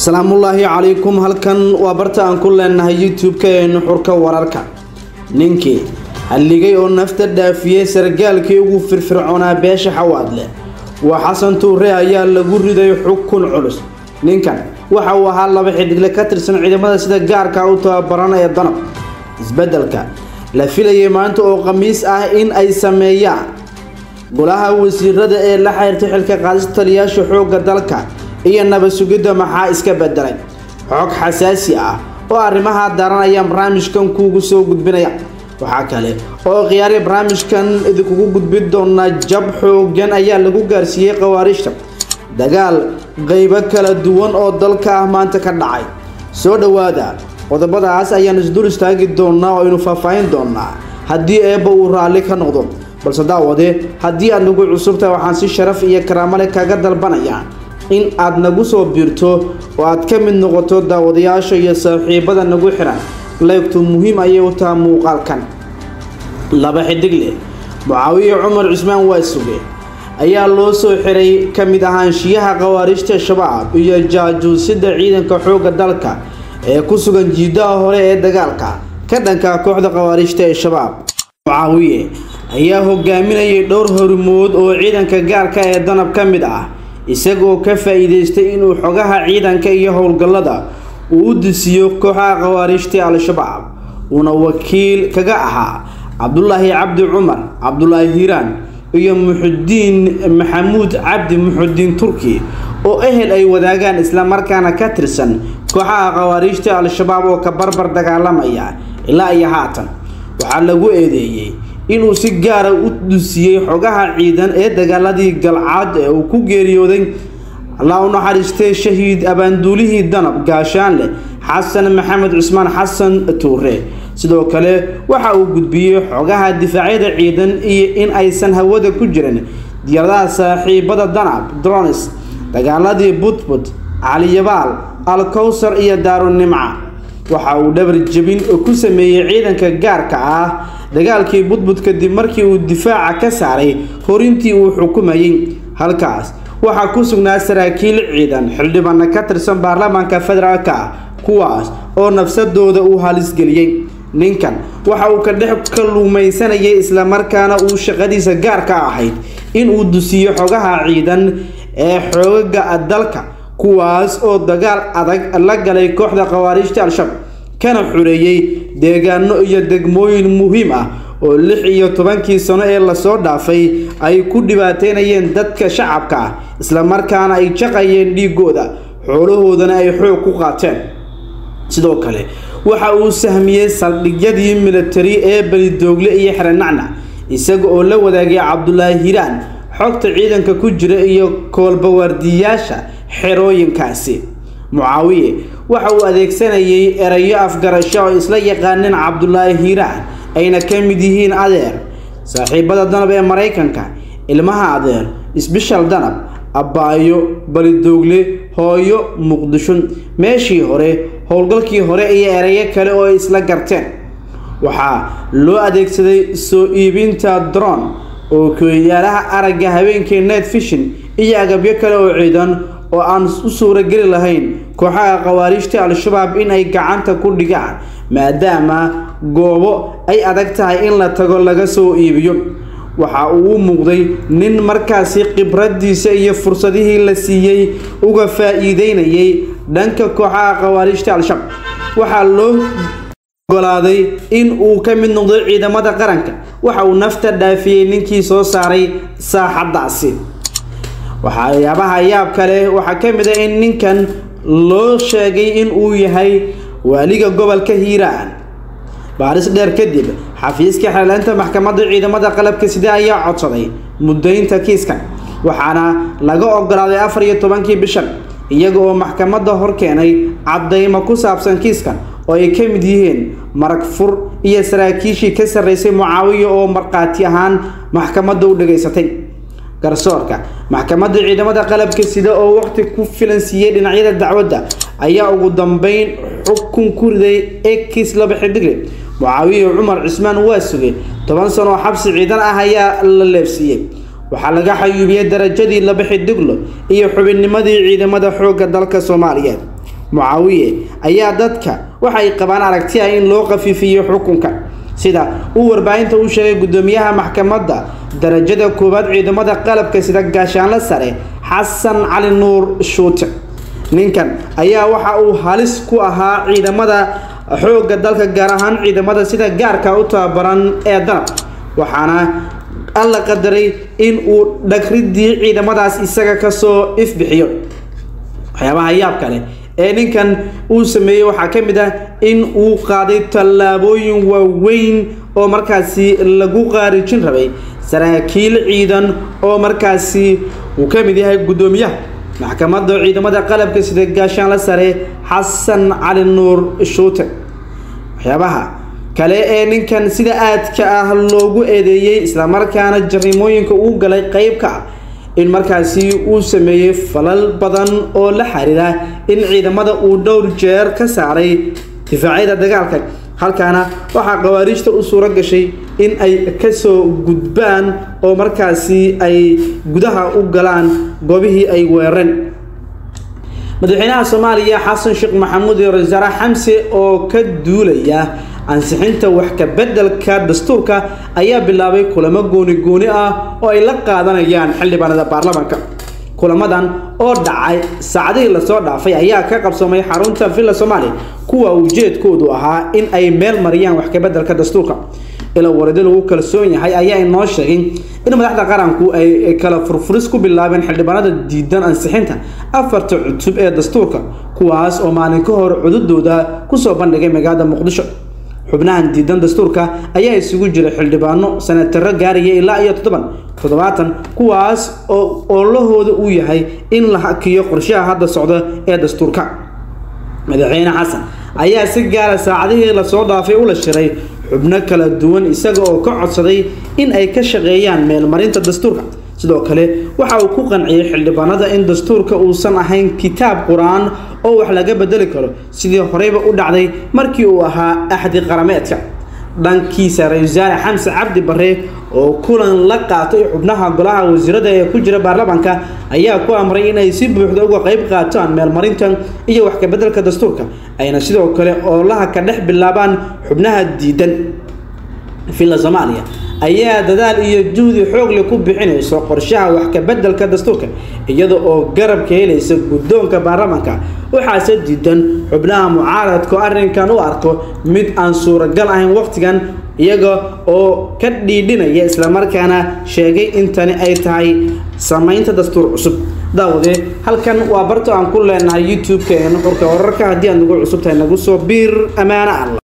asalaamullaahi calaykum halkan waa barta aan ku leenahay youtube-ka ee nuxurka wararka ninkii halligay oo nafta dhaafiyey sargaalkii ugu firfircoonaa beesha xawaadle waa xasan tuure ayaa lagu riday xukun culus ninkan waxa uu ahaa laba xidigle ka tirsan ciidamada sida gaarka u tababaran ee danab isbeddelka la filayay maanta oo khamiis ah in ay sameeyaan golaha wasiirada ee la xiriirtay xilka qaadista taliyaasha xoogga dalka iyo nabad sugidda maxaa iska bedelay xog xasaasi ah oo arrimaha daaran ayaan barnaamijkan kuugu soo gudbinaya waxaa kale oo khiyaari barnaamijkan idinkugu gudbin doonaa jab xoogan ayaa lagu gaarsiiyey khawaariijta dagaal qeybo kala duwan oo dalka ah maanta ka dhacay soo dhowaada qodobadaas ayaan isdul istaagi doonaa oo aynu faahfaahin doonaa haddii eebba uu raalli ka noqdo balse daawade haddii aad nagu cusubtahay waxaan si sharaf iyo karaamo leh kaga dalbanayaa in aad nagu soo biirto oo aad ka mid noqoto daawadayaasha iyo saaxiibada nagu xiran leegtu muhiim ayay u taha muuqaalkan laba xidigle mucaawiye cumar cusmaan waa suge ayaa loo soo xiray ka mid ahaanshiyaha khawaariijta shabaab iyo jaajuusida ciidanka xoogga dalka ee ku sugan jiidaha hore ee dagaalka ka dhanka kooxda khawaariijta ee shabaab mucaawiye ayaa hogaaminayay dhowr hormood oo ciidanka gaarka ee danab ka mid ah isagoo ka faa-iideystay inuu xogaha ciidanka iyo howlgallada uu u disiyo kooxaha khawaariijta al-shabaab uuna wakiil kaga ahaa cabdulaahi cabdi cumar cabdulaahi hiiraan iyo muxudiin maxamuud cabdi muxudiin turki oo ehel ay wadaagaan islamarkaana ka tirsan kooxaha khawaariijta al-shabaab oo ka barbar dagaalamaya ilaa iyo haatan waxaa lagu eedeeyey inuu si gaara u dusiyey xogaha ciidan ee dagaaladii galcaad ee uu ku geeriyooday allah u naxariistay shahiid abaanduulihii danab gaashaanleh xasan maxamed cusmaan xasan tuure sidoo kale waxa uu gudbiyey xogaha difaacyada ciidan iyo in aysan hawada ku jirin diyaaradaha saaxiibada danab dronis dagaaladii budbud caliyabaal alkowsar iyo daarunimca waxa uu dhabar jebin ku sameeyey ciidanka gaarka ah dagaalkii budbud kadib markii uu difaaca ka saaray horintii uu xukumayey halkaas waxaa ku sugnaa saraakiil ciidan xildhibaana ka tirsan baarlamaanka federaalka kuwaas oo nafsadooda uu halisgeliyey ninkan waxa uu ka dhex kaluumaysanayay islamarkaana uu shaqadiisa gaarka ahayd inuu dusiyo xogaha ciidan ee xoogaga dalka kuwaas oo dagaal adag la galay kooxda khawaariijta al-shabaab kana xureeyey deegaano iyo degmooyin muhiim ah oo lix iyo tobankii sano ee lasoo dhaafay ay ku dhibaateynayeen dadka shacabka ah islamarkaana ay jaqayeen dhiigooda xoolahoodana ay xoog ku qaateen sidoo kale waxa uu sahmiyey saldhigyadii militari ee belidoogle iyo xerenacna isaga oo la wadaagay cabdulaahi hiiraan xogta ciidanka ku jira iyo koolbawaardiyaasha xerooyinkaasi mucaawiye waxa uu adeegsanayay erayo afgarasho oo isla yaqaaneen cabdulaahi hiiraan ayna ka mid yihiin adeer saaxiibada danab ee maraykanka ilmaha adeer isbishal danab abbaayo balidoogle hooyo muqdisho meeshii hore howlgalkii hore iyo erayo kale oo ay isla garteen waxaa loo adeegsaday soo iibinta dron oo kooyaalaha aragga habeenkii net fishin iyo agabyo kale oo ciidan oo aan u suurageli lahayn kooxaha khawaariijta al-shabaab in ay gacanta ku dhigaan maadaama goobo ay adag tahay in la tago laga soo iibiyo waxa uu u muuqday nin markaasi khibradiisa iyo fursadihii la siiyey uga faa-iideynayay dhanka kooxaha khawaariijta al-shabaab waxaa loo ogolaaday in uu ka mid noqdo ciidamada qaranka waxa uu nafta dhaafiyey ninkii soo saaray saaxaddaasi waxyaabaha yaab kale waxaa ka mid ah in ninkan loo sheegay in uu yahay waaliga gobolka hiiraan baaris dheer kadib xafiiska xeeleynta maxkamadda ciidamada qalabka side ayaa codsaday muddaynta kiiskan waxaana laga ogolaaday afar iyo tobankii bishan iyaga oo maxkamadda hor keenay caddaymo ku saabsan kiiskan oo ay ka mid yihiin marag fur iyo saraakiishii ka sarreysay mucaawiya oo markhaati ahaan maxkamadda u dhegaysatay garsoorka maxkamadda ciidamada qalabka sida oo waqti ku filan siiyey dhinacyada dacwadda ayaa ugu dambeyn xukun ku riday ekis laba xidigle mucaawiye cumar cismaan waa sugay toban sano oo xabsi ciidan ah ayaa la leefsiiyey waxaa laga xayuubiyey darajadii laba xidiglo iyo xubinnimadii ciidamada xoogga dalka soomaaliyeed mucaawiye ayaa dadka waxay qabaan aragti ah in loo qafiifiyo xukunka sida uu warbaahinta u sheegay guddoomiyaha maxkamadda darajada koowaad ciidamada qalabka sida gaashaanle sare xasan cali nuur shuute ninkan ayaa waxa uu halis ku ahaa ciidamada xoogga dalka gaar ahaan ciidamada sida gaarka u tababaran ee danab waxaana alla qadaray in uu dhagridii ciidamadaas isaga kasoo ifbixiyo waxyaabaha yaab kale ee ninkan uu sameeyey waxaa ka mid ah in uu qaaday tallaabooyin waaweyn oo markaasi lagu qaarijin rabay saraakiil ciidan oo markaasi uu ka mid yahay guddoomiyaha maxkamadda ciidamada qalabka sida gaashaanle sare xasan cali nuur shuute waxyaabaha kale ee ninkan sida aadka ah loogu eedeeyey islamarkaana jarimooyinka uu galay qeyb ka ah in markaasi uu sameeyey falal badan oo la xiriira in ciidamada uu dhowr jeer ka saaray difaacyada dagaalka halkaana waxaa khawaariijta u suuro gashay in ay kasoo gudbaan oo markaasi ay gudaha u galaan goobihii ay weerareen madaxweynaha soomaaliya xasan sheekh maxamuud iyo ra-isul wasaare xamse oo ka duulaya ansixinta wax ka beddelka dastuurka ayaa bilaabay kulamo gooni gooni ah oo ay la qaadanayaan xildhibaanada baarlamaanka kulamadan oo dhacay saacadihii lasoo dhaafay ayaa ka qabsoomay xarunta villa soomaaliya kuwa ujeedkoodu ahaa in ay meel mariyaan wax ka beddelka dastuurka ila waridi lagu kalsoon yahay ayaa inoo sheegay in madaxda qaranku ay kala furfuris ku bilaabeen xildhibaanada diidan ansixinta afarta cutub ee dastuurka kuwaas oo maalin ka hor cududooda kusoo bandhigay magaalada muqdisho xubnahan diidan dastuurka ayaa isugu jira xildhibaano sanataro gaaraya ilaa iyo toddoban toddobaatan kuwaas oo oolahooda uu yahay in la hakiyo qorshaha hadda socda ee dastuurka madaxweyne xasan ayaa si gaara saacadihii lasoo dhaafay ula shiray xubno kala duwan isaga oo ka codsaday in ay ka shaqeeyaan meelmarinta dastuurka sidoo kale waxa uu ku qanciyey xildhibaanada in dastuurka uusan ahayn kitaab qur-aan oo wax laga bedeli karo sidii horeyba u dhacday markii uu ahaa axdi qarameedka dhankiisa ra-isul wasaare xamse cabdi bare oo kulan la qaatay xubnaha golaha wasiirada ee ku jira baarlamaanka ayaa ku amray inay si buuxda uga qeyb qaataan meelmarinta iyo wax kabeddelka dastuurka ayna sidoo kale oolaha ka dhex bilaabaan xubnaha diidan villa soomaaliya ayaa dadaal iyo juhdi xoogle ku bixinayso qorshaha wax kabeddelka dastuurka iyada oo garab ka helaysa guddoonka baarlamaanka waxaase diidan xubnaha mucaaradku arrinkan u arko mid aan suuragal ahayn wakhtigan iyaga oo ka dhiidhinaya islamarkaana sheegay in tani ay tahay samaynta dastuur cusub daawade halkan waa barta aan ku leenahay youtube-ka ee nuxurka wararka haddii aad nagu cusub tahay nagu soo biir ammaano alla